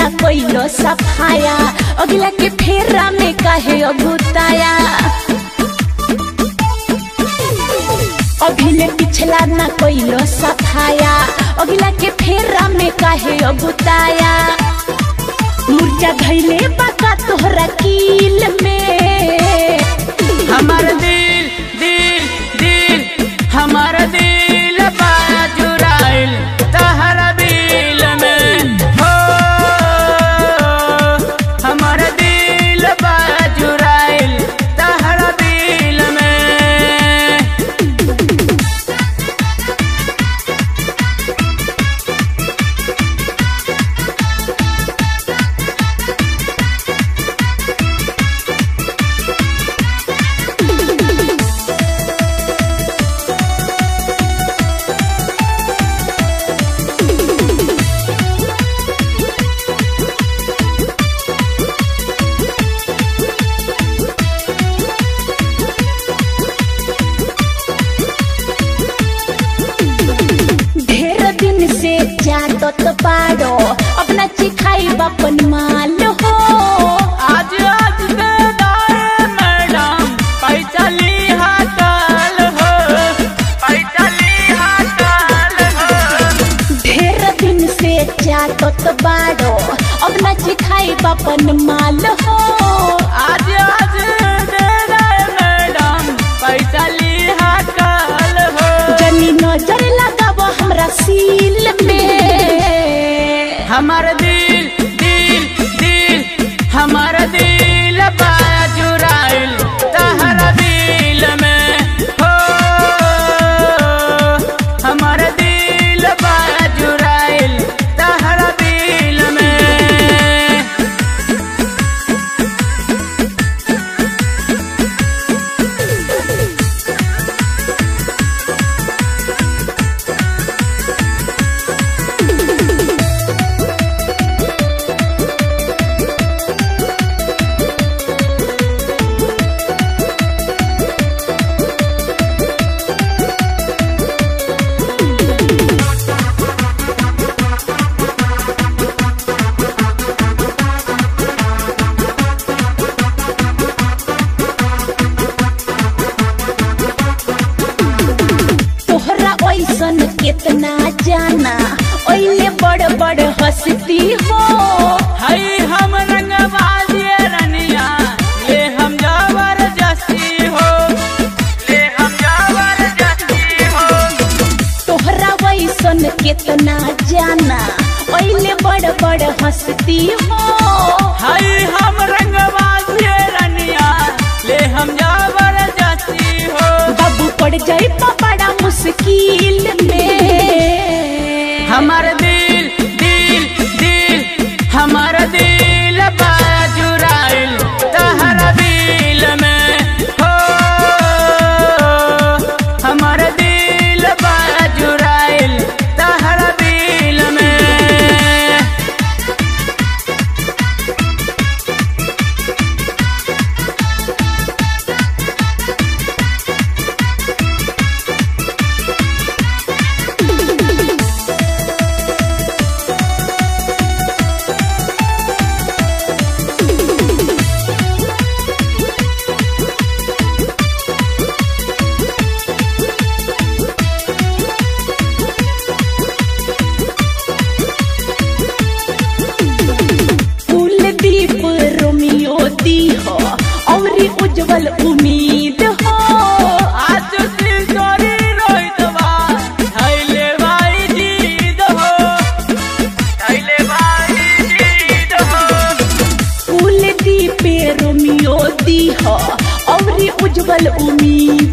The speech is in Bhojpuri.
कोइलो सफाया अगला के फेरा में काहे अगुताया अभिले पिछला ना कोइलो सफाया अगला के फेरा में काहे अगुताया मुर्जा धैले बाका तोहरा कील में हमार दिल दिल दिल हमार दिल बाजुराइल तहरा बिल में हो हमार दिल बाजुराइल तहरा बिल में ढेर दिन से जातत बाड़ो अपना चिखाई बापन माल हो आज आज दे दाए मैडम पैसा लिहा काल हो पैसा लिहा काल हो ढेर दिन से जातत बाड़ो अपना चिखाई बापन माल हो आज आज दे दाए मैडम पैसा लिहा काल हो जनी नजर लगाबो हमरा सील में हमार दिल दिल दिल हमार दिल बाजुराइल तहरा दिल में हो हमार दिल बाजुराइल तहरा दिल में तोहरा ऐसन केतना जाना ओइले बड़ बड़ हंसती हो हई हम रंगबाजिए रनिया ले हम जबरदस्ती हो ले हम जबरदस्ती हो तोहरा वैसन केतना जाना ओइले बड़ बड़ हंसती हो हई हम रंगबाजिए रनिया ले हम जबरदस्ती हो बाबू पड़ जाई बड़ा मुश्किल में हमार दिल दिल दिल हमार दिल बाजुराइल तहरा दिल में हो हमार दिल बाजुराइल तहरा दिल में कुलदीप रोमियो दी हो औरी उज्जवल उम्मीद हो आज सिंदूरी रोहितवा थैले भाई जीत हो थैले भाई जीत हो कुलदीप रोमियो दी हो औरी उज्जवल उम्मीद